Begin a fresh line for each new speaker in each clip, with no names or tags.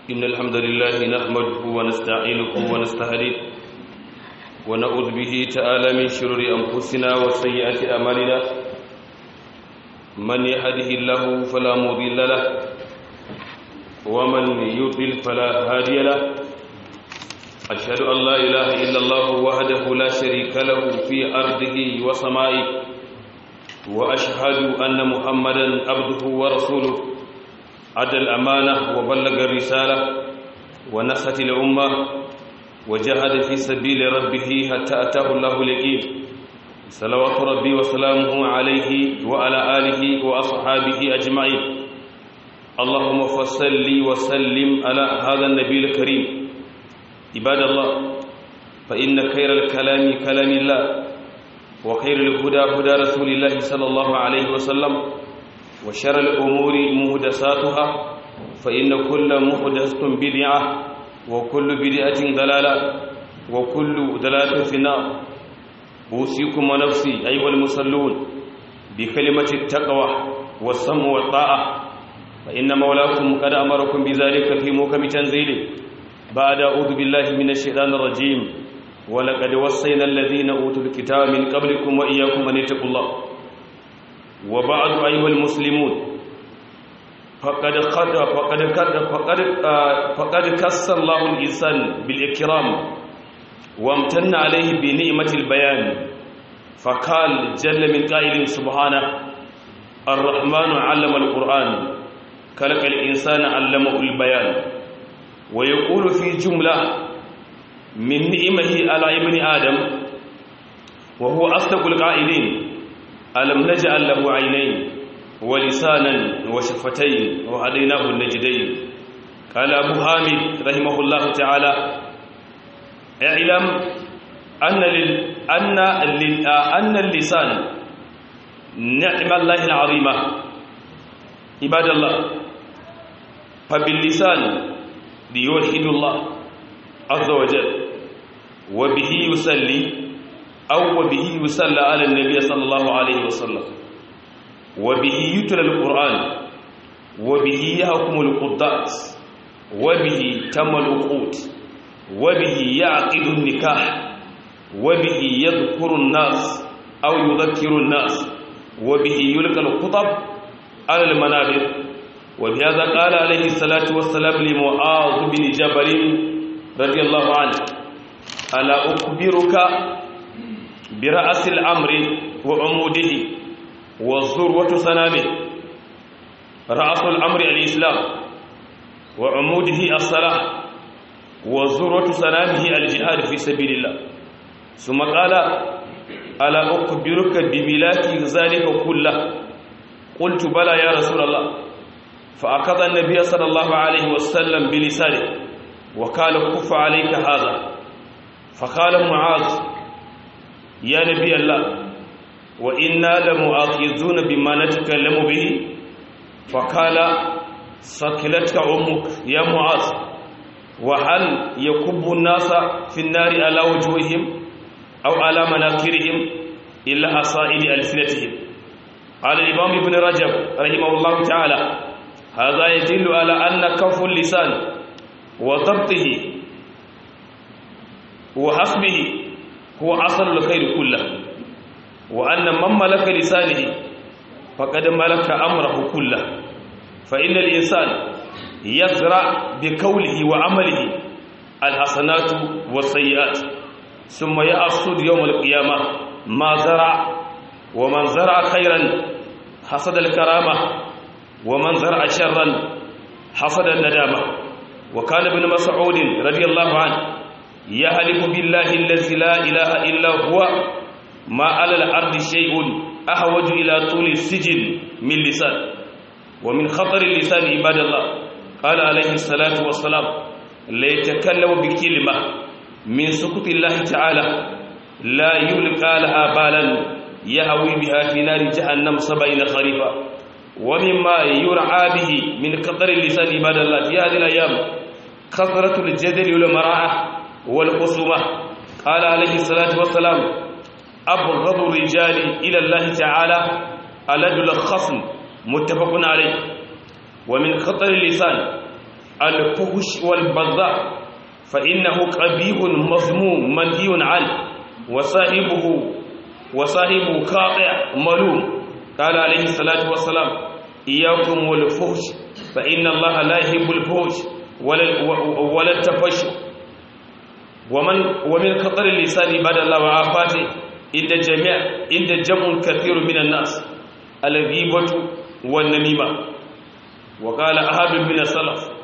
إن الحمد لله نحمده ونستعينه ونستهديه ونعوذ به تعالى من شرور أنفسنا وسيئات أعمالنا من يهده الله فلا مضل له ومن يضلل فلا هادي له أشهد أن لا إله إلا الله وحده لا شريك له في أرضه وسمائه وأشهد أن محمدا عبده ورسوله أدى الأمانة وبلغ الرسالة ونصحت الأمة وجاهد في سبيل ربه حتى أتاه الله اليقين صلوات ربي وسلامه عليه وعلى آله وأصحابه أجمعين اللهم فصل وسلم على هذا النبي الكريم عباد الله فإن خير الكلام كلام الله وخير الهدى هدى رسول الله صلى الله عليه وسلم وشر الأمور مهدساتها فإن كل مهدسة بدعة وكل بدعة ضلالة وكل ضلالة في النار أوصيكم ونفسي أيها المصلون بكلمة التقوى والسم والطاعة فإن مولاكم قد أمركم بذلك في موكم تنزيله بعد أعوذ بالله من الشيطان الرجيم ولقد وصينا الذين أوتوا الكتاب من قبلكم وإياكم أن اتقوا الله وبعد أيها المسلمون فقد قد فقد قد فقد فقد كس الله الإنسان بالإكرام وامتن عليه بنعمة البيان فقال جل من قائل سبحانه الرحمن علم القرآن خلق الإنسان علمه البيان ويقول في جملة من نعمه على ابن آدم وهو أصدق القائلين ألم نجعل له عينين ولسانا وشفتين وهديناه النجدين قال أبو حامد رحمه الله تعالى اعلم أن لل أن لل أن اللسان نعم الله العظيمة عباد الله فباللسان ليوحد الله عز وجل وبه يصلي أو وبه يصلى على النبي صلى الله عليه وسلم وبه يتلى القرآن وبه يحكم القضاة وبه تم العقود وبه يعقد النكاح وبه يذكر الناس أو يذكر الناس وبه يلقى الخطب على المنابر وبهذا قال عليه الصلاة والسلام لمعاذ بن جبل رضي الله عنه ألا أخبرك برأس الأمر وعموده والذروة سنامه رأس الأمر الإسلام وعموده الصلاة وذروة سنامه الجهاد في سبيل الله ثم قال ألا أخبرك بملاك ذلك كله قلت بلى يا رسول الله فأخذ النبي صلى الله عليه وسلم بلسانه وقال كف عليك هذا فقال معاذ يا نبي الله وإنا لمؤاخذون بما نتكلم به فقال سكلتك أمك يا معاذ وهل يكب الناس في النار على وجوههم أو على مناكرهم إلا أصائل ألسنتهم قال الإمام ابن رجب رحمه الله تعالى هذا يدل على أن كف اللسان وضبطه وحسبه هو أصل الخير كله وأن من ملك لسانه فقد ملك أمره كله فإن الإنسان يزرع بقوله وعمله الحسنات والسيئات ثم يأخذ يوم القيامة ما زرع ومن زرع خيرا حصد الكرامة ومن زرع شرا حصد الندامة وكان ابن مسعود رضي الله عنه يهلك بالله الذي لا إله إلا هو ما على الأرض شيء أحوج إلى طول السجن من لسان ومن خطر اللسان عباد الله قال عليه الصلاة والسلام ليتكلم بكلمة من سكت الله تعالى لا يلقى لها بالا يهوي بها في نار جهنم سبعين خريفا ومما يرعى به من خطر اللسان عباد الله في هذه الأيام كثرة الجدل والمراعة والخصومة قال عليه الصلاة والسلام أبغض الرجال إلى الله تعالى ألد الخصم متفق عليه ومن خطر اللسان الفهش والبذاء فإنه قبيح مذموم منهي عنه وصاحبه وصاحبه قاطع ملوم قال عليه الصلاة والسلام إياكم والفهش فإن الله لا يحب الفهش ولا ولا التفش ومن ومن خطر اللسان بعد الله وعافاته عند جميع عند جمع كثير من الناس الغيبة والنميمة وقال أحد من السلف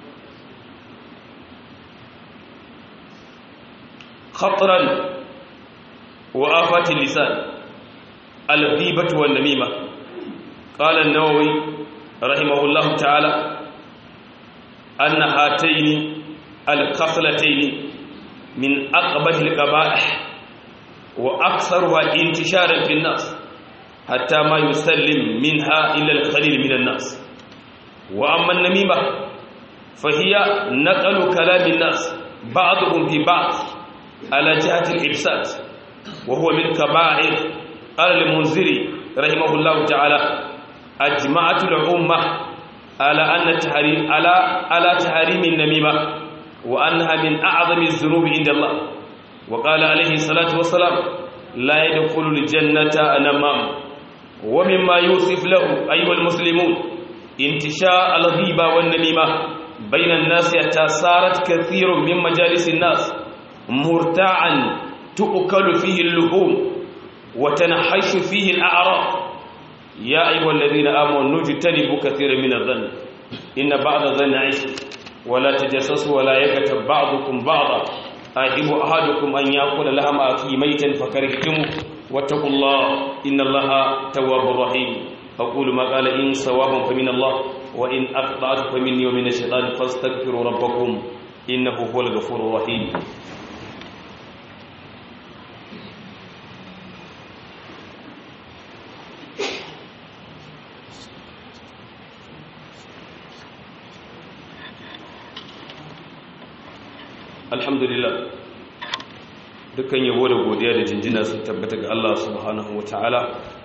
خطرا وآفات اللسان الغيبة والنميمة قال النووي رحمه الله تعالى أن هاتين الخصلتين من أقبح القبائح وأكثرها انتشارا في الناس حتى ما يسلم منها إلا القليل من الناس وأما النميمة فهي نقل كلام الناس بعضهم في بعض على جهة الإفساد وهو من كبائر قال المنذري رحمه الله تعالى أجمعت الأمة على أن تحريم على على تحريم النميمة وأنها من أعظم الذنوب عند الله وقال عليه الصلاة والسلام لا يدخل الجنة نمام ومما يوصف له أيها المسلمون انتشاء الغيبة والنميمة بين الناس حتى صارت كثير من مجالس الناس مرتاعا تؤكل فيه اللحوم وتنحش فيه الأعراض يا أيها الذين آمنوا نجتنبوا كثيرا من الظن إن بعض الظن عيش ولا تجسسوا ولا يكتب بعضكم بعضا أحب أحدكم أن يأكل لحم أخيه ميتا فكرهتموه واتقوا الله إن الله تواب رحيم أقول ما قال إن صواب فمن الله وإن أخطأت فمني ومن الشيطان فاستغفروا ربكم إنه هو الغفور الرحيم alhamdulillah dukkan yabo da godiya da jinjina sun tabbata ga Allah subhanahu wataala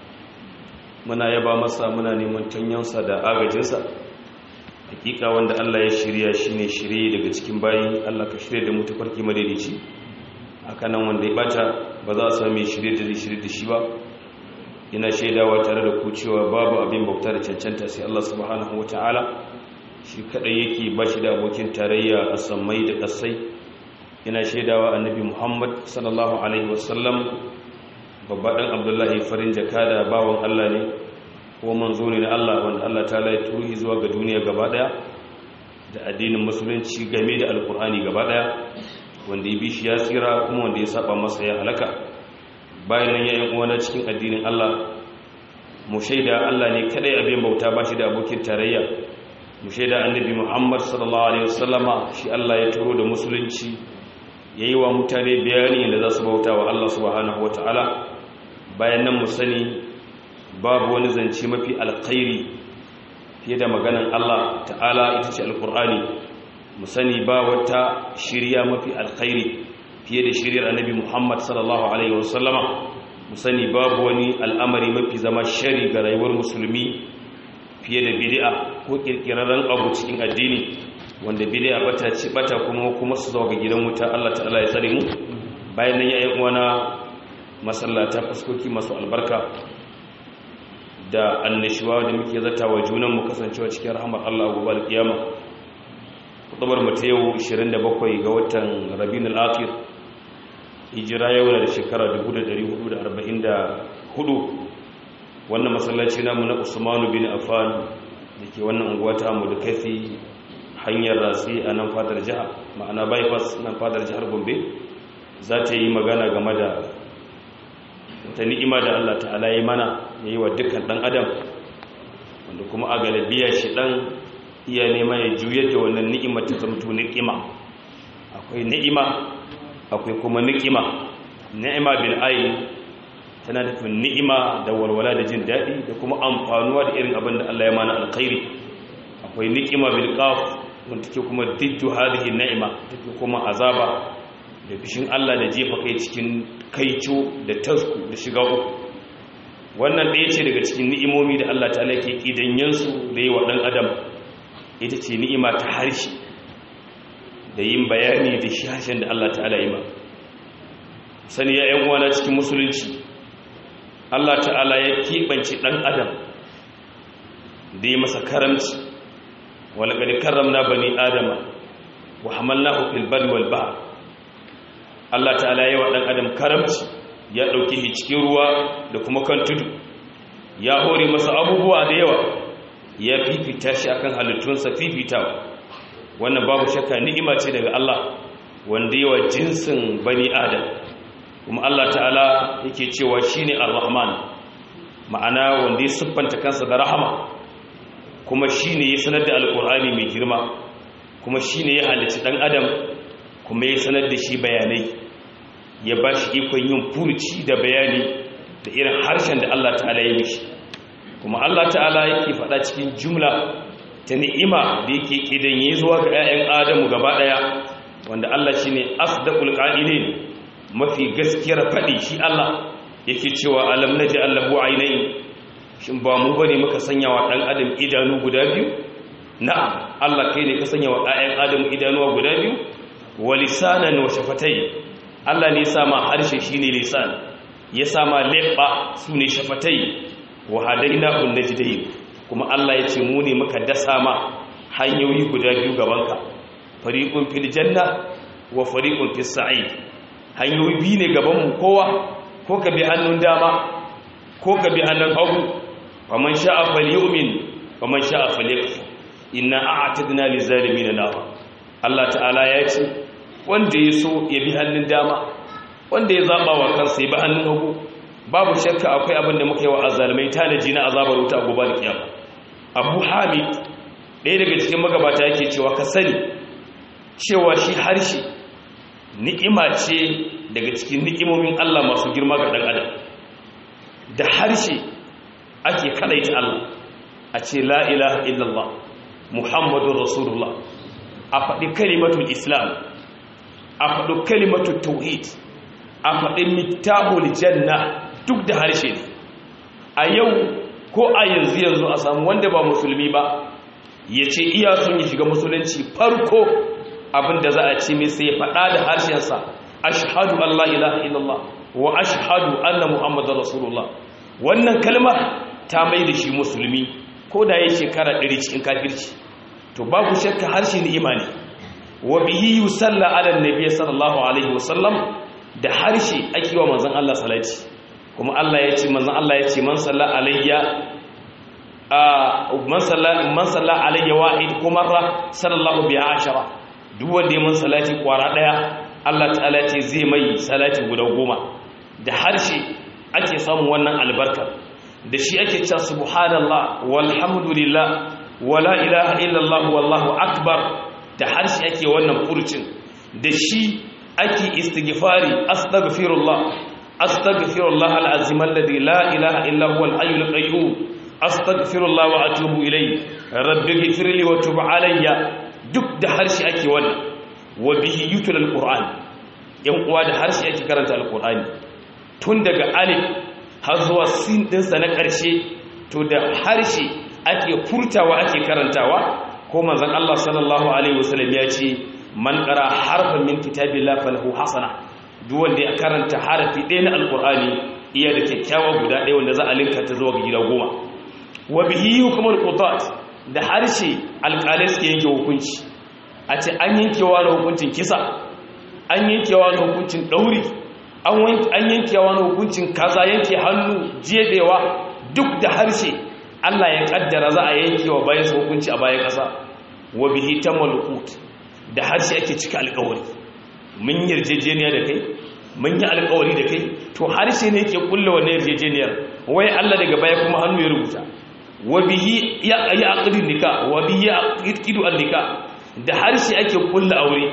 muna yaba masa muna neman tanyansa da agajinsa hakika wanda Allah ya shirya shine shirye daga cikin bayi Allah ka shirye da mu tafarki madaidaici hakanan wanda ya bata ba za a sami shirye da shirye da shi ba ina shaidawa tare da ku cewa babu abin bauta da cancanta sai Allah subhanahu wataala shi kadai yake bashi da abokin tarayya a sammai da kasai ina shaidawa annabi muhammad sallallahu alaihi wasallam babbaɗin abdullahi farin jaka da bawan allah ne ko manzo ne na allah wanda allah ta lai tuhi zuwa ga duniya gaba ɗaya da addinin musulunci game da alkur'ani gaba ɗaya wanda ya bi shi ya tsira kuma wanda ya saba masa ya halaka bayan nan yayin uwana cikin addinin allah mu shaida allah ne kadai abin bauta ba shi da abokin tarayya mu shaida annabi muhammad sallallahu alaihi wasallama shi allah ya turo da musulunci ya yi wa mutane bayani da za su bauta wa Allah subhanahu wa ta'ala bayan nan mu sani babu wani zance mafi alkhairi fiye da maganan Allah ta'ala ita ce alkur'ani mu sani ba wata shirya mafi alkhairi fiye da shiryar annabi Muhammad sallallahu alaihi wasallama mu sani babu wani al'amari mafi zama shari ga rayuwar musulmi fiye da bid'a ko kirkirarren abu cikin addini wanda bid'a bata ci bata kuma kuma su zo ga gidan wuta Allah ta'ala ya tsare mu bayan nan yayin uwana masallata fuskoki masu albarka da annishuwa da muke zata wa junan mu kasancewa cikin rahmar Allah gobe alkiyama kutubar mu ta yau 27 ga watan Rabiul Akhir hijira yau da shekara 1444 wannan masallaci namu na Usman bin Affan dake wannan unguwa ta mu da kafi hanyar ratsi a nan fadar jiha ma'ana bypass nan fadar jihar gombe za ta yi magana game da wata ni'ima da allah ta'ala yi mana ya yi wa dukkan ɗan adam wanda kuma a galibiya shi ɗan iya nema ya juyar da wannan ni'imar ta zamto ni'ima akwai ni'ima akwai kuma ni'ima ni'ima bil ayi tana nufin ni'ima da walwala da jin daɗi da kuma amfanuwa da irin abin da allah ya mana alkhairi akwai ni'ima bil qaf wanda take kuma diddu hadhihi ni'ima take kuma azaba da fishin Allah da jefa kai cikin kaico da tasku da shiga uku wannan ɗaya ce daga cikin ni'imomi da Allah ta'ala ke kidanyen su da yi wa ɗan adam ita ce ni'ima ta harshe da yin bayani da shi harshen da Allah ta'ala yi ma sani ya ‘yan uwana cikin musulunci Allah ta'ala ya keɓance ɗan adam da ya masa karamci walakari karamna bani adama wa hamalnahu fil barri wal bahr Allah ta'ala ya wa ɗan adam karamci ya ɗauki shi cikin ruwa da kuma kan tudu ya hore masa abubuwa da yawa ya fifita shi akan halittunsa fifitawa wannan babu shakka ni'ima ce daga Allah wanda yawa jinsin bani adam kuma Allah ta'ala yake cewa shine ar-rahman ma'ana wanda ya siffanta kansa da rahama kuma shine ya sanar da alkur'ani mai girma kuma shine ya halicci dan adam kuma ya sanar da shi bayanai ya ba shi ikon yin furuci da bayani da irin harshen da Allah ta'ala ya mishi kuma Allah ta'ala yake faɗa cikin jumla ta ni'ima da yake kidan zuwa ga 'ya'yan adamu gaba ɗaya wanda Allah shine asdaqul qa'ilin mafi gaskiyar faɗi shi Allah yake cewa alam naji allahu ainihin shin ba mu bane muka sanya wa ɗan adam idanu guda biyu na'am Allah kai ne ka sanya wa ɗayan adam idanuwa guda biyu wa lisanan wa shafatai Allah ne ya sama harshe shine lisan ya sama leɓa su ne shafatai wa hadaina un najdain kuma Allah ya ce mu ne muka dasa ma hanyoyi guda biyu gabanka fariqun fil janna wa fariqun fis sa'id hanyoyi biyu ne gabanmu kowa ko ka bi hannun dama ko ka bi hannun hagu faman sha'a falyu'min faman sha'a falyakfur inna a'tadna lizalimin nar Allah ta'ala ya ce wanda ya so ya bi hannun dama wanda ya zaba wa kansa ya bi hannun hagu babu shakka akwai abin da muka yi wa azalimai tanaji na azabar wuta gobe da kiyama Abu Hamid ɗaya daga cikin magabata yake cewa ka sani cewa shi harshe ni'ima ce daga cikin ni'imomin Allah masu girma ga ɗan adam da harshe ake kalaita Allah a ce la ilaha illallah muhammadun rasulullah a faɗi kalimatul islam a faɗi kalimatul tauhid a faɗi mittahul janna duk da harshe ne a yau ko a yanzu yanzu a samu wanda ba musulmi ba ya ce iya sun yi shiga musulunci farko abinda za a ce mai sai faɗa da harshensa ashhadu Allah ilaha illallah wa ashhadu anna muhammadar rasulullah wannan kalma ta mai da shi musulmi ko da ya shekara ɗari cikin kafirci to babu shakka harshe ni imani wa bihi yusalla ala nabiy sallallahu alaihi wasallam da harshe ake wa manzon Allah salati kuma Allah ya ce manzon Allah ya ce man salla alayya man salla man salla alayya wahid kuma sallallahu biha ashara duk wanda ya man salati kwara daya Allah ta'ala ce zai mai salati guda goma da harshe ake samun wannan albarka da shi ake cewa subhanallah walhamdulillah wala ilaha illallah wallahu akbar da harshe ake wannan furucin da shi ake istighfari astaghfirullah astaghfirullah alazim alladhi la ilaha illa huwa alhayyul qayyum astaghfirullah wa atubu ilayhi rabbi ighfirli wa tub alayya duk da harshe ake wannan wa bihi yutul alquran yan uwa da harshe ake karanta alqurani tun daga alif har zuwa sin dinsa na ƙarshe to da harshe ake furtawa ake karantawa ko manzon Allah sallallahu alaihi wasallam ya ce man qara harfan min kitabillahi falahu hasana duk wanda ya karanta harafi ɗaya na alqurani iya da kyakkyawa guda ɗaya wanda za a linka ta zuwa ga gida goma wa bihi hukumul qudat da harshe alƙalai suke yanke hukunci a ce an yankewa na hukuncin kisa an yankewa na hukuncin ɗauri an yankewa na hukuncin kaza yanke hannu jebewa duk da harshe Allah ya kaddara za a yankewa bayan su hukunci a bayan ƙasa wa bihi tamalukut da harshe ake cika alƙawari mun yarjejeniya da kai mun yi alƙawari da kai to harshe ne yake kulle wannan yarjejeniyar wai Allah daga baya kuma hannu ya rubuta wa bihi ya aqdi nikah wa bihi yaqidu an-nikah da harshe ake kulle aure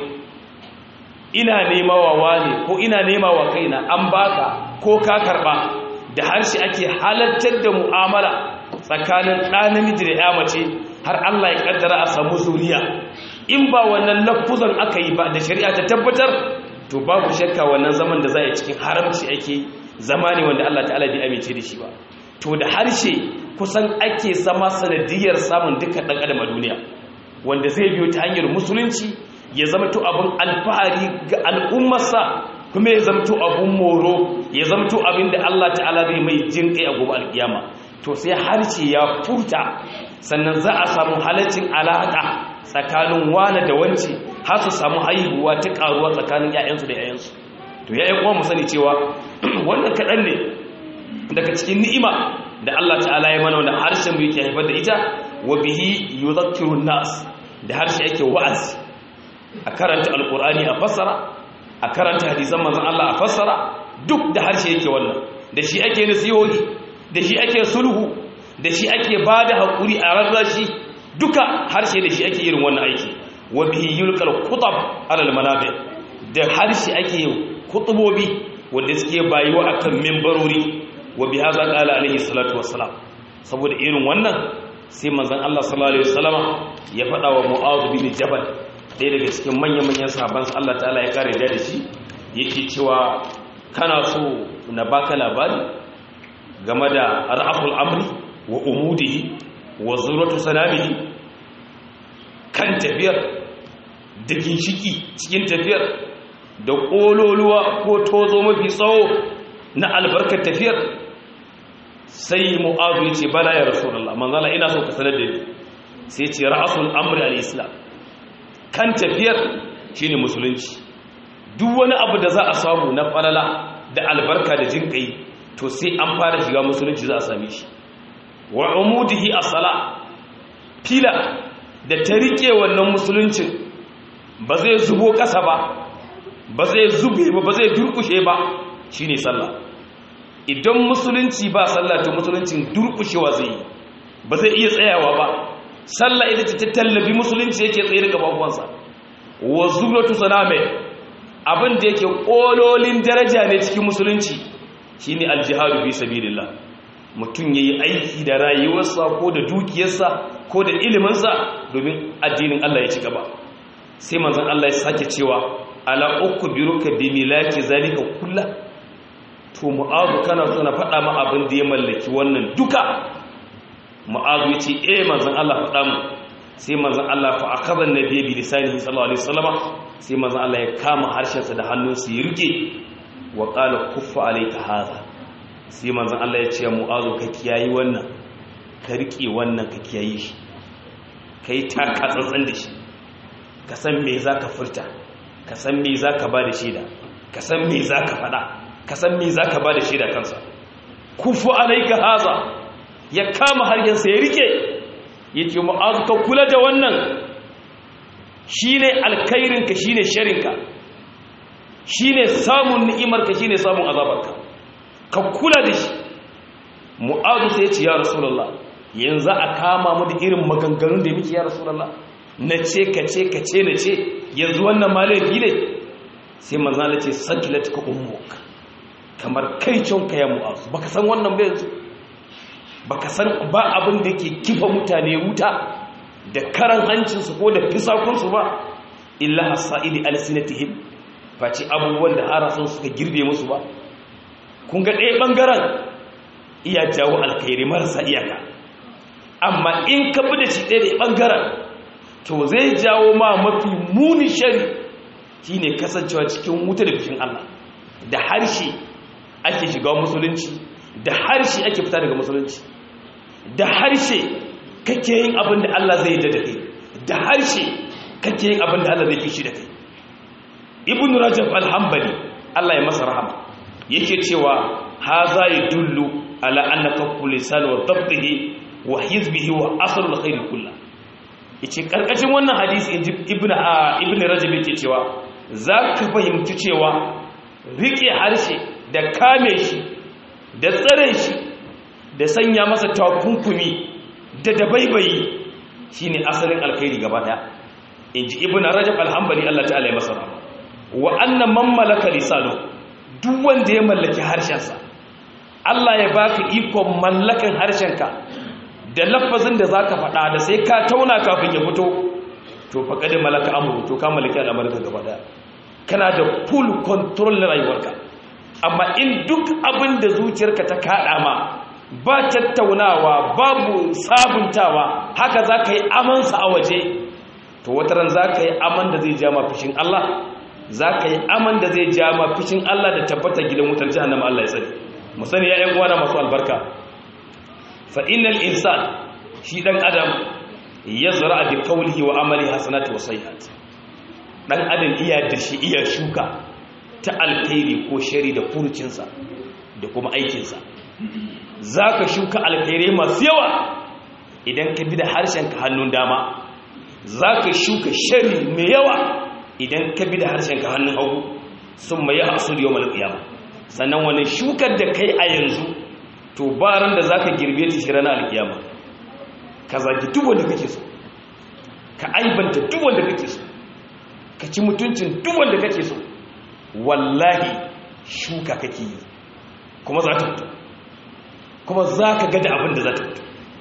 ina nema wa wani ko ina nema wa kaina an baka ko ka karba da harshe ake halartar da mu'amala tsakanin ɗa namiji da ya mace har Allah ya kaddara a samu zuriya in ba wannan lafuzan aka yi ba da shari'a ta tabbatar to babu shakka wannan zaman da za a yi cikin haramci ake zama ne wanda Allah ta'ala bai amince da shi ba to da harshe kusan ake zama sanadiyar samun dukkan ɗan adam a duniya wanda zai biyo ta hanyar musulunci ya zamto abin alfahari ga al'ummarsa kuma ya zamto abin moro ya zamto abin da Allah ta'ala zai mai jin kai a gobe alkiyama to sai harshe ya furta sannan za a samu halaccin alaƙa tsakanin wane da wance har su samu haihuwa ta ƙaruwa tsakanin 'ya'yansu da 'ya'yansu to ya'yan kuma mu sani cewa wannan kaɗan ne daga cikin ni'ima da Allah ta'ala ya mana wanda harshen mu yake haifar da ita wa bihi yudhakkiru nas da harshe yake wa'azi a karanta alqur'ani a fassara a karanta hadisan manzon Allah a fassara duk da harshe yake wannan da shi ake nasihohi da shi ake sulhu da shi ake bada hakuri a rarrashi duka harshe da shi ake irin wannan aiki wa bihi yulqal qutab ala almanabi da harshe ake kutubobi wanda suke bayuwa akan membarori wa bi hadha qala alaihi salatu wassalam saboda irin wannan sai manzon Allah sallallahu alaihi wasallama ya faɗa wa Mu'adh bin Jabal ɗaya daga cikin manyan-manyan sahabban Allah ta'ala ya kare da shi yake cewa kana so na baka labari game da ra'aful amri wa umudihi wa zuratu sanamihi kan tafiyar da ginshiki cikin tafiyar da ƙololuwa ko tozo mafi tsawo na albarkar tafiyar sai mu'azu ya ce bala ya rasulullah manzala ina so ka sanar da ni sai ce ra'asul amri al-islam kan tafiyar shine musulunci duk wani abu da za a samu na falala da albarka da jinkai to sai an fara shiga musulunci za a same shi wa umudihi as-sala fila da ta rike wannan musuluncin ba zai zubo kasa ba ba zai zube ba ba zai durkushe ba shine sallah idan musulunci ba sallah to musuluncin durkushewa zai yi ba zai iya tsayawa ba sallah ita ce ta tallafi musulunci yake tsaye da gababuwansa wa zubratu saname abin da yake kololin daraja ne cikin musulunci shine aljihadu fi sabilillah mutum yayi aiki da rayuwarsa ko da dukiyarsa ko da iliminsa domin addinin Allah ya ci gaba sai manzon Allah ya sake cewa ala ukbiruka bi milaki zalika kullu to mu'azu kana so na faɗa ma abin da ya mallaki wannan duka mu'azu ya ce eh manzon Allah faɗa mu sai manzon Allah fa akhadha an-nabiy bi lisanihi sallallahu alaihi wasallama sai manzon Allah ya kama harshensa da hannunsa ya rike wa qala kuffa alayka hadha sai manzon Allah ya ce mu'azu ka kiyayi wannan ka rike wannan ka kiyayi shi kai ta ka tsantsan da shi ka san me zaka furta ka san me zaka ba da shaida ka san me zaka faɗa ka san me zaka ba da shaida kansa kufu alayka hadha ya kama haryansa ya rike yake mu'azu ka kula da wannan shine alkhairinka shine sharinka shine samun ni'imarka shine samun azabarka ka kula da shi mu'azu sai ya ce ya rasulullah yanzu a kama mu da irin maganganun da muke ya rasulullah na ce ka ce ka ce na ce yanzu wannan malafi ne sai manzala ce sakilatka ummuk kamar kai ka ya mu'azu baka san wannan ba yanzu baka san ba abin da ke kifa mutane wuta da karan hancinsu ko da fisakunsu ba illa hasa'ili alsinatihim face abubuwan da harasun suka girbe musu ba kun ga ɗaya ɓangaren iya jawo alkhairi marasa iyaka amma in ka bi da shi ɗaya da ɓangaren to zai jawo ma mafi muni shari shine kasancewa cikin wuta da fishin Allah da harshe ake shiga musulunci da harshe ake fita daga musulunci da harshe kake yin abin da Allah zai da kai da harshe kake yin abin da Allah zai kishi da kai ibn rajab al-hanbali Allah ya masa rahama yake cewa haza yadullu ala anna kaffu lisan wa dabtihi wa hizbihi wa asl al-khair kullu yace karkashin wannan hadisi inji ibn ibn rajab yake cewa zaka fahimci cewa rike harshe da kame shi da tsare shi da sanya masa takunkumi da dabaibayi shine asalin alkhairi gaba daya inji ibnu rajab al-hanbali Allah ta'ala ya masa rahama wa anna man malaka lisanu duk wanda ya mallaki harshensa Allah ya baka ikon mallakan harshenka da lafazin da zaka faɗa da sai ka tauna kafin ya fito to faqad malaka amru to ka mallaki al'amarin gaba daya kana da full control na rayuwarka amma in duk abin da zuciyarka ta kada ma ba tattaunawa babu sabuntawa haka za ka yi amansa a waje to wata ran za ka yi aman da zai ja ma fushin Allah za ka yi aman da zai ja ma fushin Allah da tabbata gidan wutar jahannama Allah ya tsare mu sani ya ƴan uwana masu albarka fa innal insan shi dan adam yazra bi qawlihi wa amali hasanati wa sayyi'at dan adam iya da shi iya shuka ta alkhairi ko shari da furucinsa da kuma aikinsa zaka shuka alkhairai masu yawa idan ka bi da harshenka hannun dama zaka shuka shari mai yawa idan ka bi da harshenka hannun hagu sun mai hasu da yawon alƙiyama sannan wani shukar da kai a yanzu to baran da za ka girbe ta shi ranar alƙiyama ka zagi duk wanda kake so ka aibanta duk wanda kake so ka ci mutuncin duk wanda kake so wallahi shuka kake yi kuma za ta fito kuma za ka gada abin da za ta fito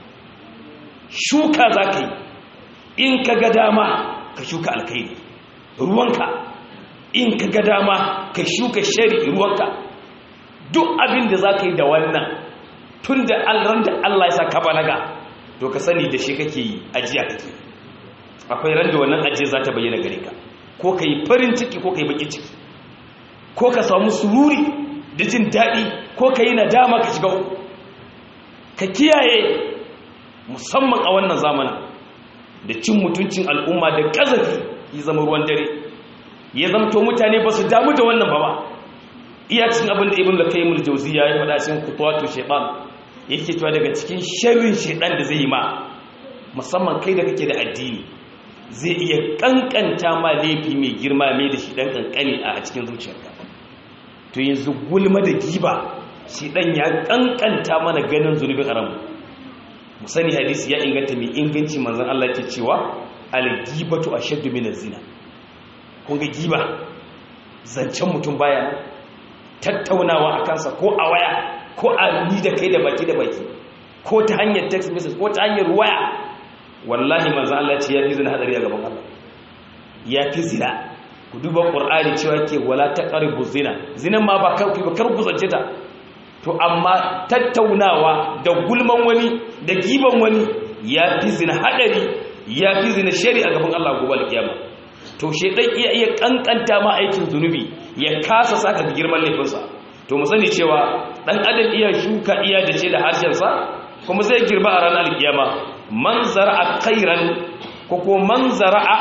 shuka za ka yi in ka ga dama ka shuka alkairi ruwanka in ka ga dama ka shuka shari ruwanka duk abin da za ka yi da wannan tun da ran da Allah ya sa ka balaga to ka sani da shi kake yi ajiya kake akwai ran da wannan ajiya za ta bayyana gare ka ko ka yi farin ciki ko ka yi bakin ciki ko ka samu sururi da jin daɗi ko ka yi nadama ka shiga uku ka kiyaye musamman a wannan zamanin da cin mutuncin al'umma da ƙazafi ya zama ruwan dare ya zamto mutane ba su damu da wannan ba ba iya cikin abin da ibn lakaimul jauziya ya faɗa cikin kutuwatu shaitan yake cewa daga cikin sharrin shaitan da zai yi ma musamman kai da kake da addini zai iya kankanta ma laifi mai girma mai da shi dan kankani a cikin zuciyarka to yanzu gulma da giba shi dan ya kankanta mana ganin zunubin haramu mu sani hadisi ya inganta mai inganci manzon Allah ke cewa al-gibatu ashaddu min az-zina kun ga giba zancen mutum baya tattaunawa a kansa ko a waya ko a ni da kai da baki da baki ko ta hanyar text message ko ta hanyar waya wallahi manzon Allah ce ya fi zina hadari a gaban Allah ya fi zina ku duba qur'ani cewa ke wala taqrabu zina zinan ma ba kar ku ba kar ku zance ta to amma tattaunawa da gulman wani da giban wani ya fi zina hadari ya fi zina shari a gaban Allah gobe alkiyama to shedan iya iya kankanta ma aikin zunubi ya kasa saka girman laifinsa to mu sani cewa dan adam iya shuka iya da ce da harshen sa kuma zai girba a ranar alkiyama man zara'a khairan ko ko man zara'a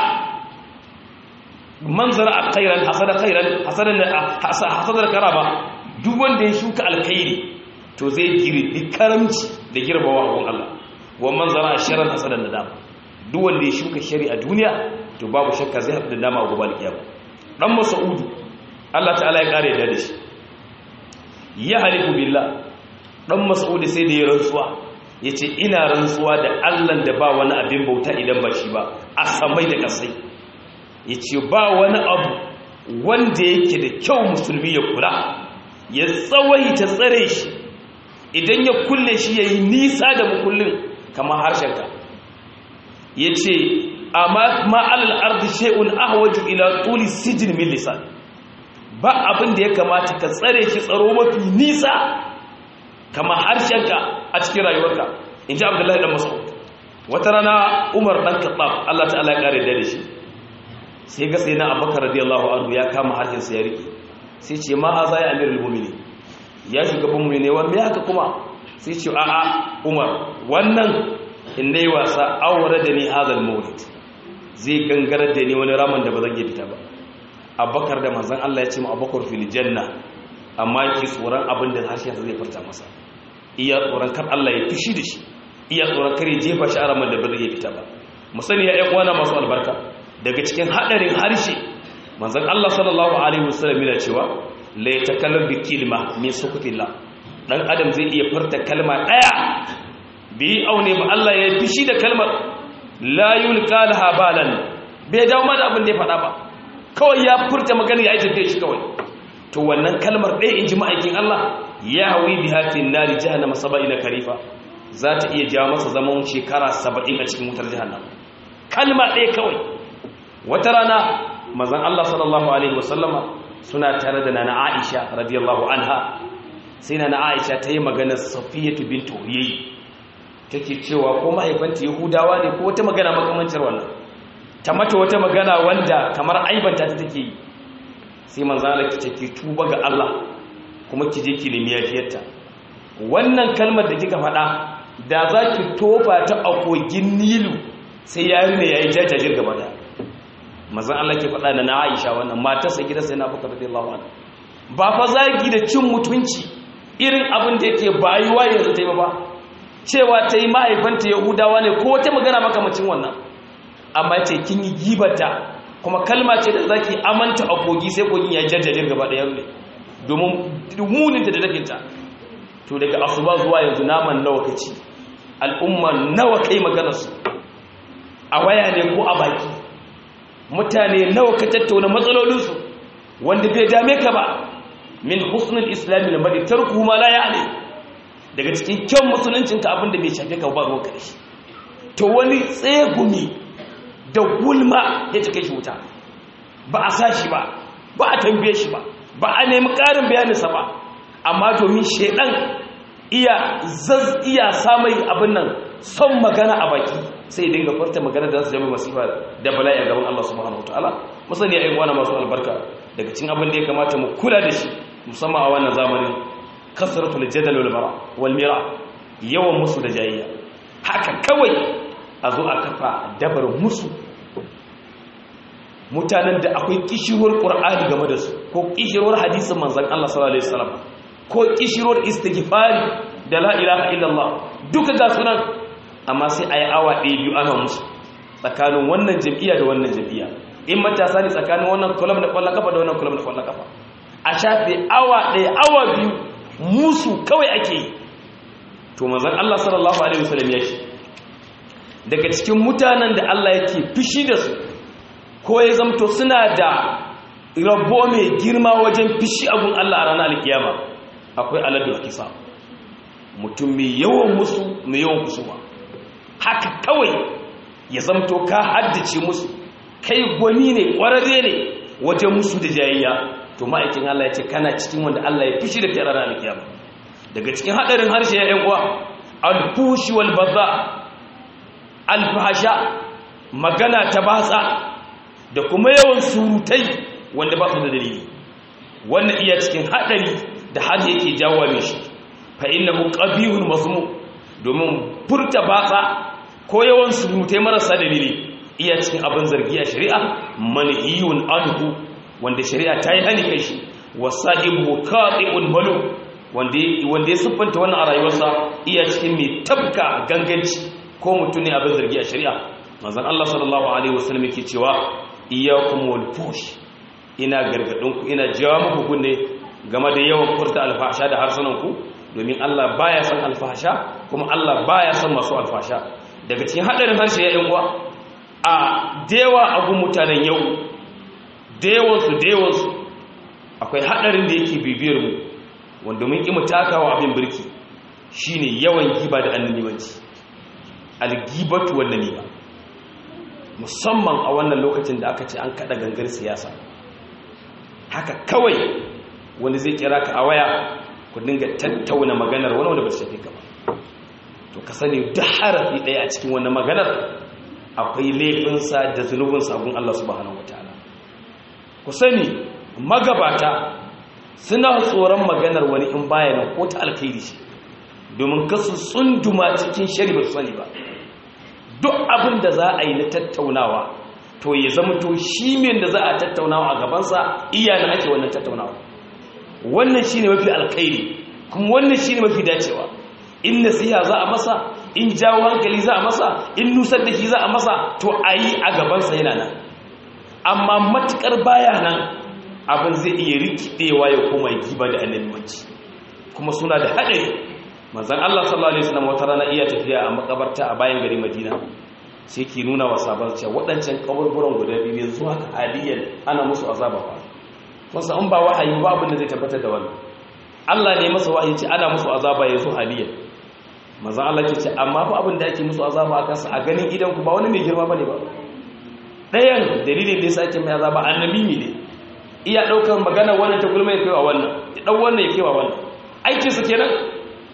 man zara'a khairan hasada khairan hasadan hasadar karama duk wanda ya shuka alkhairi to zai girbi karamci da girbawa a Allah wa man zara'a sharran hasadan nadama duk wanda ya shuka shari a duniya to babu shakka zai haɗu da dama a gobe alkiyama dan mas'udu Allah ta'ala ya kare da shi ya halifu billah dan mas'udu sai da ya rantsuwa yace ina rantsuwa da Allah da ba wani abin bauta idan ba shi ba a samai da kasai yace ba wani abu wanda yake da kyau musulmi ya kula ya tsawaita tsare shi idan ya kulle shi yayi nisa da mukullin kamar harshenka yace amma ma alal ardi shay'un ahwaju ila tuli sijin min lisan ba abin da ya kamata ka tsare shi tsaro mafi nisa kamar harshenka a cikin rayuwarka inji abdullahi dan mas'ud wata rana umar dan khattab Allah ta'ala ya kare da shi sai ga sai na abubakar radiyallahu anhu ya kama harshen sa ya rike sai ce ma haza ya amirul mu'minin ya shugaban mu'mini wanda ya haka kuma sai ce a'a umar wannan in dai wasa awara da ni hadal mawlid zai gangarar da ni wani raman da ba zan iya fita ba abubakar da manzon Allah ya ce mu abubakar fil janna amma ki tsoron abin da harshen zai furta masa iya tsoron kar Allah ya fishi da shi iya tsoron kar ya jefa shi a raman da ba zai iya fita ba mu sani ya ƴan uwana masu albarka daga cikin hadarin harshe manzon Allah sallallahu alaihi wasallam yana cewa la yatakallam bi kilma min sukutillah dan adam zai iya furta kalma daya bi aune ba Allah ya fishi da kalmar la yulqa laha balan bai dawo ma da abin da ya faɗa ba kawai ya furta magana ya yi tafiye shi kawai to wannan kalmar ɗaya in ji ma'aikin Allah ya hawi bi hafin nari jahannama saba'ina karifa za ta iya jawo masa zaman shekara saba'in a cikin wutar jahannama kalma ɗaya kawai wata rana mazan Allah sallallahu alaihi wasallama suna tare da nana Aisha radiyallahu anha sai nana Aisha ta yi maganar Safiyatu bint Huyay take cewa ko mahaifanta Yahudawa ne ko wata magana makamancin wannan
ta mata wata magana wanda kamar aibanta ta take yi sai manzo Allah ki ce ki tuba ga Allah kuma ki je ki nemi yafiyarta wannan kalmar da kika faɗa da za ki tofa ta a kogin Nilu sai yari ne yayi jajajir gaba da manzo Allah ke faɗa na Aisha wannan matarsa gidansa yana baka radiyallahu anha ba fa zagi da cin mutunci irin abin da yake bayuwa yanzu ta yi ba cewa ta yi mahaifanta yahudawa ne ko wata magana makamacin wannan amma ce kin yi gibata kuma kalma ce da za ki amanta a kogi sai kogin ya jajjajin gaba ɗaya ne domin muninta da dafinta to daga asuba zuwa yanzu naman nawa ka ci al'umma nawa kai maganarsu a waya ne ko a baki mutane nawa ka tattauna matsalolinsu wanda bai dame ka ba min husnul islami na bari tarku ma la ya'ni daga cikin kyan musuluncin ka abinda bai shafe ka ba ruwan karshe to wani tsegumi da gulma ya take shi wuta ba a sa shi ba ba a tambaye shi ba ba a nemi ƙarin bayaninsa ba amma domin shaidan iya zaz iya samai abin nan son magana a baki sai dinga farta magana da su jami masifa da bala'i a gaban Allah subhanahu wataala musani ayyuka wani masu albarka daga cikin abin da ya kamata mu kula da shi musamman a wannan zamanin kasratul jadal wal mara wal mira yawan musu da jayayya haka kawai a zo a kafa dabar musu mutanen da akwai kishirwar qur'ani game da su ko kishirwar hadisin manzon Allah sallallahu alaihi wasallam ko kishirwar istighfari da la ilaha illallah duka ga sunan amma sai ayi awa ɗaya biyu ana musu tsakanin wannan jam'iyya da wannan jam'iyya in matasa ne tsakanin wannan club da kwallon kafa da wannan club da kwallon kafa a shafe awa ɗaya awa biyu musu kawai ake yi to manzon Allah sallallahu alaihi wasallam ya ce daga cikin mutanen da Allah yake fishi da su ko ya zamto suna da rabo mai girma wajen fishi abun Allah a ranar alkiyama akwai aladul kisa mutum mai yawan musu mai yawan kusuwa haka kawai ya zamto ka haddace musu kai gwani ne kwararre ne wajen musu da jayayya to ma'aikin Allah ya ce kana cikin wanda Allah ya fishi da kai a ranar alkiyama daga cikin hadarin harshe ya yan uwa alfushi wal baza alfahasha magana ta batsa da kuma yawan surutai wanda ba su da dalili wannan iya cikin hadari da har yake jawo mai shi fa innahu qabihun mazmum domin furta batsa ko yawan surutai marasa dalili iya cikin abin zargi a shari'a manhiyun anhu wanda shari'a ta yi hani kai shi wasahibu qati'un malu wanda wanda ya siffanta wannan a rayuwarsa iya cikin mai tabka ganganci ko mutum ne abin zargi a shari'a manzon Allah sallallahu alaihi wasallam yake cewa iyyakum wal fush ina gargadin ku ina jawa muku kunne game da yawan furta alfahsha da harsunan ku domin Allah baya son alfahsha kuma Allah baya son masu alfahsha daga cikin hadarin harshe ya yan uwa a dewa agun mutanen yau dewan su dewan su akwai hadarin da yake bibiyar mu wanda mun ki mu takawa abin birki shine yawan giba da annabiwanci algibatu wannan ne ba musamman a wannan lokacin da aka ce an kada gangar siyasa haka kawai wani zai kira ka a waya ku dinga tattauna maganar wani wanda ba su shafi ka ba to ka sani duk harafi ɗaya a cikin wannan maganar akwai laifinsa da zunubin sabon Allah subhanahu wataala ku sani magabata suna tsoron maganar wani in bayanan ko ta alkhairi shi domin kasu tsunduma cikin shari ba su sani ba duk abin da za a yi na tattaunawa to ya zama to shi min da za a tattaunawa a gabansa iyayen ake wannan tattaunawa wannan shi ne mafi alkhairi kuma wannan shi ne mafi dacewa in nasiha za a masa in jawo hankali za a masa in nusar da shi za a masa to a yi a gabansa yana nan amma matukar baya nan abin zai iya rikidewa ya koma giba da annabiwanci kuma suna da haɗari manzan Allah sallallahu alaihi wasallam wata rana iya tafiya a makabarta a bayan gari Madina sai ke nuna wa sabon cewa waɗancan kaburburan guda biyu yanzu haka haliyan ana musu azaba fa wasu an ba wahayi ba abin da zai tabbatar da wannan Allah ne masa wahayi ce ana musu azaba yanzu haliyan manzan Allah ke ce amma fa abin da ake musu azaba a kansa a ganin idan ku ba wani mai girma bane ba ɗayan dalilin da yasa ake mai azaba annabi ne iya ɗaukar magana wannan ta gulma ya kaiwa wannan ya ɗau wannan ya kaiwa wannan aikinsa kenan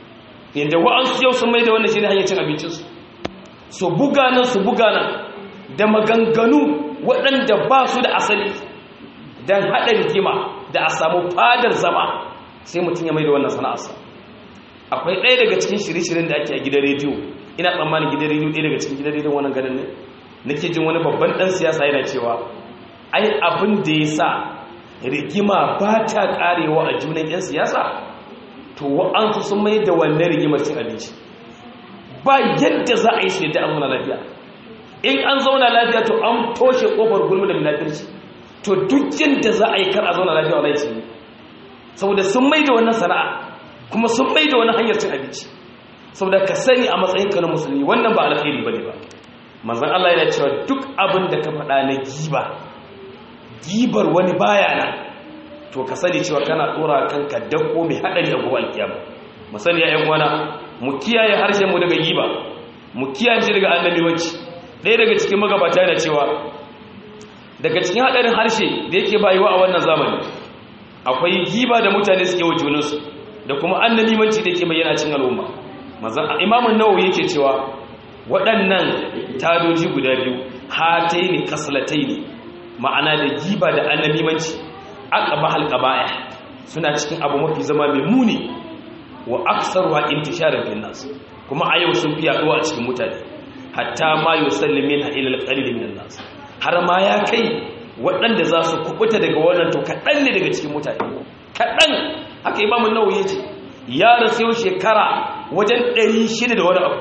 yadda wa'ansu yau sun mai da wannan shi ne hanyar cin abincinsu su buga nan su buga nan da maganganu waɗanda ba su da asali don haɗa rigima da a samu fadar zama sai mutum ya mai da wannan sana'arsa akwai ɗaya daga cikin shirye-shiryen da ake a gidan rediyo ina tsammanin gidan rediyo ɗaya daga cikin gidan rediyon wannan ganin ne nake jin wani babban ɗan siyasa yana cewa ai abin da ya sa rigima ba ta ƙarewa a junan 'yan siyasa to wa'ansu sun mai da wannan rigimar cin abinci ba yadda za a yi su yadda an zauna lafiya in an zauna lafiya to an toshe ƙofar gulmi da munafirci to duk yadda za a yi kar a zauna lafiya wa laifi ne saboda sun mai da wannan sana'a kuma sun mai da wani hanyar cin abinci saboda ka sani a matsayinka na musulmi wannan ba alkhairi bane ba manzon Allah yana cewa duk abin da ka faɗa na giba gibar wani baya nan to ka sani cewa kana dora kanka dako mai hadari a gobe alkiyama mu sani ya wana mu kiyaye harshen mu daga giba mu kiyaye shi daga annabi wanci ɗaya daga cikin magabata yana cewa daga cikin hadarin harshe da yake bayuwa a wannan zamani akwai giba da mutane suke wa junansu da kuma annabi wanci da yake bayyana cikin al'umma manzon imamun nawawi yake cewa waɗannan tadoji guda biyu hataini kaslataini ma'ana da giba da annabi wanci aqaba halqabaya suna cikin abu mafi zama mai muni wa aktsaruha intisharan fil nas kuma a yau sun fi yaduwa a cikin mutane hatta ma yusallimina ila alqalil min nas har ma ya kai waɗanda za su kubuta daga wannan to kaɗan ne daga cikin mutane kaɗan haka imamu nawawi yace ya rasu yau shekara wajen 600 da wani abu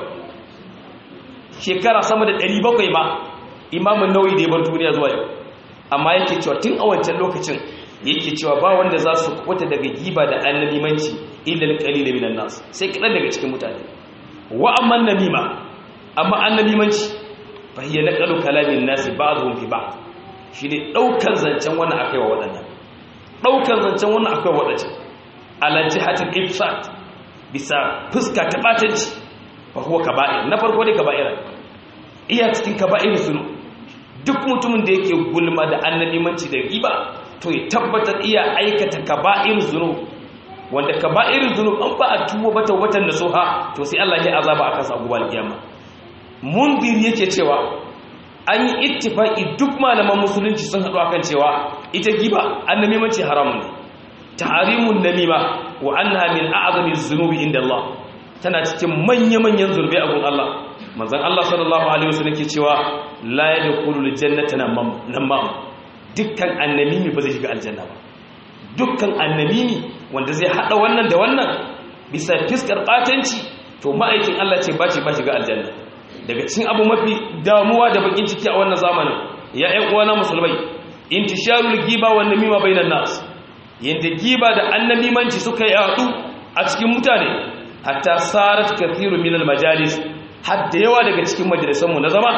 shekara sama da 700 ma imamu nawawi da ya bar duniya zuwa yau amma yake cewa tun a wancan lokacin yake cewa ba wanda za su kwata daga giba da annabimanci illal qalil minan nas sai kadan daga cikin mutane wa amman namima amma annabimanci fa hiya naqalu kalamin nas ba'dhum fi ba'd shine daukar zancen wannan akai wa wadannan daukar zancen wannan akai wa wadannan ala jihatil ifsad bisa fuska ta batanci fa huwa kaba'ir na farko dai kaba'ira iya cikin kaba'ir sunu duk mutumin da yake gulma da annabimanci da riba to ya tabbatar iya aikata kaba'ir zunub wanda kaba'ir zunub an ba a tuwo bata watan da soha to sai Allah ya azaba akan sa gobe alkiyama mundir yake cewa an yi ittifaki duk malaman musulunci sun haɗu akan cewa ita giba annabimanci haramun ne tahrimun namima wa annaha min a'zami zunubi inda Allah tana cikin manya-manyan zurbi a gun Allah manzon Allah sallallahu alaihi wasallam ke cewa la yadkhulul jannata namam dukkan annamimi ba zai shiga aljanna ba dukkan annamimi wanda zai hada wannan da wannan bisa fiskar batanci to ma'aikin Allah ce ba ce ba shiga aljanna daga cikin abu mafi damuwa da bakin ciki a wannan zamanin ya ƴan uwana musulmai intisharul giba wan namima bainan nas yanda giba da annamimanci suka yadu a cikin mutane hatta sarat kathiru min al majalis har da yawa daga cikin majalisanmu na zama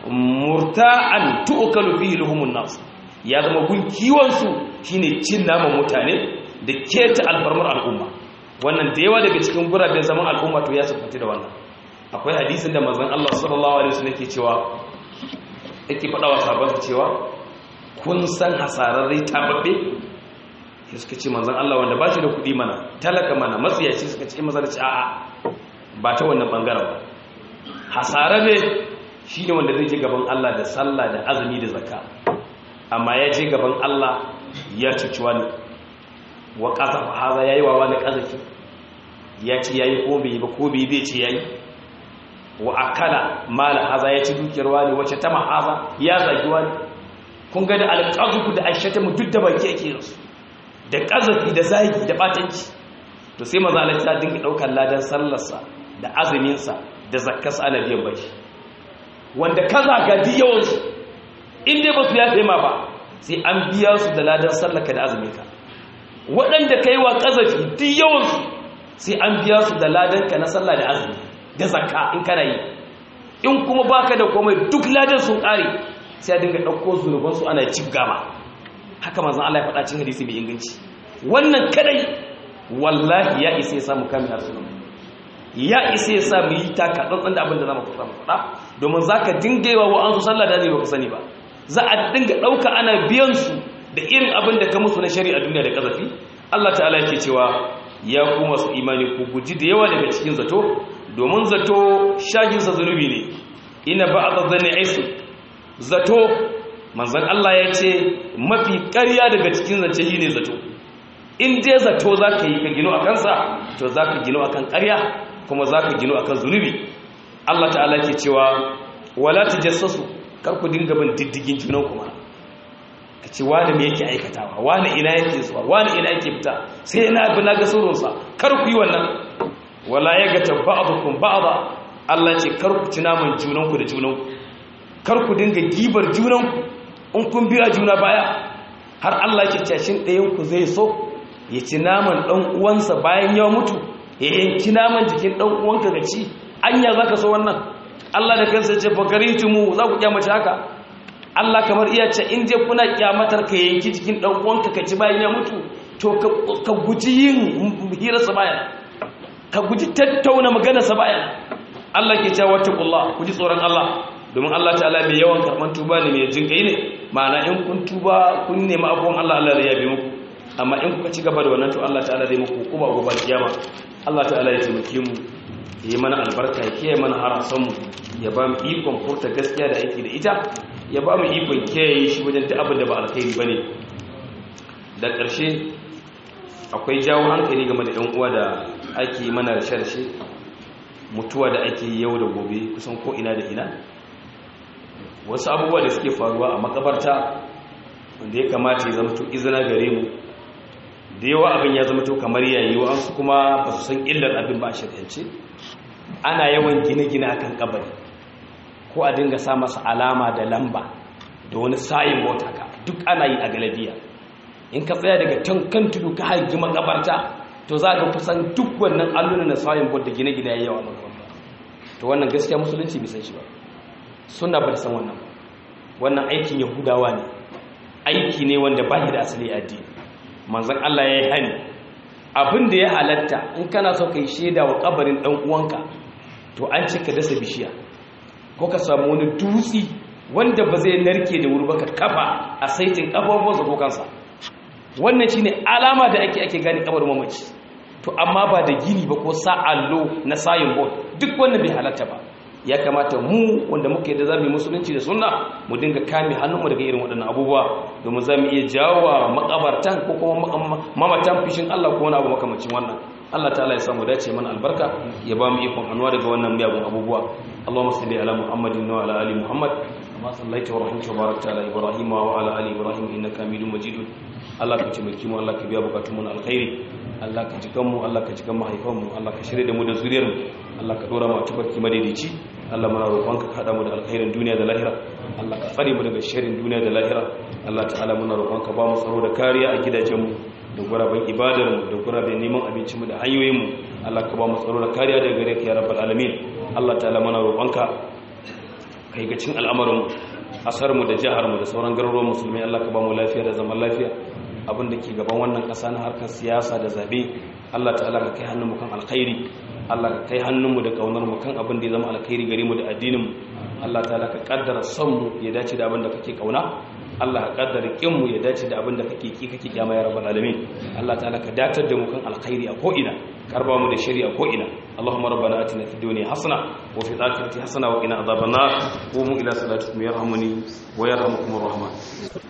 murta'an tu'kalu fihi luhumun nas ya zama gun kiwonsu shine cin naman mutane da keta alfarmar al'umma wannan da yawa daga cikin guraben zaman al'umma to ya sufati da wannan akwai hadisin da manzon Allah sallallahu alaihi wasallam yake cewa yake faɗa wa sahabbansa cewa kun san hasararrai tababbe sai suka ce manzon Allah wanda ba shi da kuɗi mana talaka mana matsiyaci suka ce maza da ci a'a ba ta wannan bangaren ba hasararre shine wanda zai je gaban Allah da sallah da azumi da zakka amma ya je gaban Allah ya cuci wani wa ƙazafa haza ya yi wa wani ƙazafi ya ci ya yi ko bai ba ko bai zai ce ya yi wa akala mala haza ya ci dukiyar wani wacce ta haza ya zagi wani kun ga da alƙazuku da aishata mu duk da baki ake yansu da ƙazafi da zagi da batanci to sai maza Allah ta dinga ɗaukar ladan sallarsa da azuminsa da zakkarsa ana biyan bashi wanda kaza ga yawansu in dai ba su yafe ma ba sai an biya su da ladan sallaka da azuminka waɗanda ka yi wa ƙazafi duk yawansu sai an biya su da ladanka na sallah da azumi da zakka in kana yi in kuma baka da komai duk ladan sun ƙare sai a dinga ɗauko zunubansu ana cif gama haka manzan Allah ya faɗa cin hadisi mai inganci wannan kadai wallahi ya isa ya samu kami harsunan ya isa ya samu yi taka tsantsan da abin da za mu faɗa domin za ka dinga yi wa wa'ansu sallah da zai ba ku sani ba za a dinga ɗauka ana biyansu da irin abin da ka musu na shari'a duniya da ƙazafi Allah ta'ala yake cewa ya ku masu imani ku guji da yawa daga cikin zato domin zato shaginsa zunubi ne ina ba a zanne aisu zato manzon Allah ya ce mafi ƙarya daga cikin zance shine zato in dai zato zaka yi ka gino akan sa to zaka gino akan ƙarya kuma zaka gino akan zunubi Allah ta'ala ke cewa wala tajassasu kar ku dinga bin diddigin junan kuma ka ce wani me yake aikatawa wani ina yake zuwa wani ina yake fita sai na bi na ga surunsa kar ku yi wannan wala ya gata ba'dukum ba'da Allah ce kar ku ci naman junanku da junanku kar ku dinga gibar junanku in kun biya juna baya har Allah ke cashin ɗayan ku zai so ya ci naman ɗan uwansa bayan ya mutu ya yanki naman jikin ɗan uwanka ga ci anya zaka so wannan Allah da kansa ce fakaritumu za ku kyamace haka Allah kamar iya ce in je kuna kyamatar ka yanki jikin dan uwanka ka ci bayan ya mutu to ka guji yin hirarsa bayan ka guji tattauna maganarsa bayan Allah ke cewa wattaqullah ku ji tsoron Allah domin Allah ta'ala mai yawan karban tuba ne mai jin kai ne ma'ana in kun tuba kun nemi abuwan Allah Allah zai yabe muku amma in kuka ci gaba da wannan to Allah ta'ala zai muku kuma gobe kiyama Allah ta'ala ya taimake mu yi mana albarka ya kiyaye mana harasan mu ya ba mu ikon furta gaskiya da aiki da ita ya ba mu ikon kiyaye shi wajen duk abin da ba alkhairi bane da ƙarshe akwai jawo hankali game da 'yan uwa da ake mana rashe-rashe mutuwa da ake yau da gobe kusan ko ina da ina wasu abubuwa da suke faruwa a makabarta wanda ya kamata ya zama to izina gare mu da yawa abin ya zama to kamar yayi wasu kuma ba su san illar abin ba a shirya ana yawan gine-gine akan kabari ko a dinga sa masa alama da lamba da wani sayin mota ka duk ana yi a galabiya in ka tsaya daga kan tudu ka haji makabarta to za ka kusan duk wannan allunan na sayin bot da gine-gine ya yawa makabarta to wannan gaskiya musulunci bai san shi ba suna ba san wannan ba wannan aikin yahudawa ne aiki ne wanda ba da asali addini manzon Allah ya yi hani abin da ya halatta in kana so kai shaida wa kabarin dan uwanka to an ce ka dasa bishiya ko ka samu wani dutsi wanda ba zai narke da wuri ba ka kafa a saitin kafafuwansa ko kansa wannan shine alama da ake ake gane kabarin mamaci to amma ba da gini ba ko sa allo na sayin board duk wannan bai halatta ba ya kamata mu wanda muke da zamu musulunci da sunna mu dinga kame hannunmu daga irin waɗannan abubuwa domin zamu iya jawo makabartan ko kuma mamatan fishin Allah ko wani abu makamacin wannan Allah ta'ala ya samu dace mana albarka ya ba mu ikon hannuwa daga wannan miyagun abubuwa Allahumma salli ala Muhammadin wa ala ali Muhammad kama sallaita wa rahimta wa barakta ala Ibrahim wa ala ali Ibrahim innaka Hamidum Majid Allah ka taimake mu Allah ka biya bukatun mu na alkhairi Allah ka jikan mu Allah ka jikan mahaifan mu Allah ka shirye da mu da zuriyar mu Allah ka dora mu a tabarki madaidaici Allah muna roƙonka ka hada mu da alkhairin duniya da lahira Allah ka tsare mu daga sharrin duniya da lahira Allah ta'ala muna roƙonka ba mu tsaro da kariya a gidajen mu da guraben ibadar mu da guraben neman abinci mu da hanyoyin mu Allah ka ba mu tsaro da kariya daga gare ka ya rabbal alamin Allah ta'ala muna roƙonka kai ga cin al'amarin asar mu da jihar mu da sauran garuruwan musulmai Allah ka ba mu lafiya da zaman lafiya abin da ke gaban wannan ƙasa na harkar siyasa da zabe Allah ta'ala ka kai hannun mu kan alkhairi Allah ka kai hannun mu da kaunar mu kan abin da ya zama alkhairi gare mu da addinin mu Allah ta'ala ka kaddara son mu ya dace da abin da kake kauna Allah ka kaddara kin mu ya dace da abin da kake ki kake kyama ya rabbal alamin Allah ta'ala ka datar da mu kan alkhairi a ko ina karba mu da shari'a ko ina Allahumma rabbana atina fid dunya hasana wa fil akhirati hasana wa qina adhaban nar qumu ila salatikum yarhamuni wa yarhamukumur rahman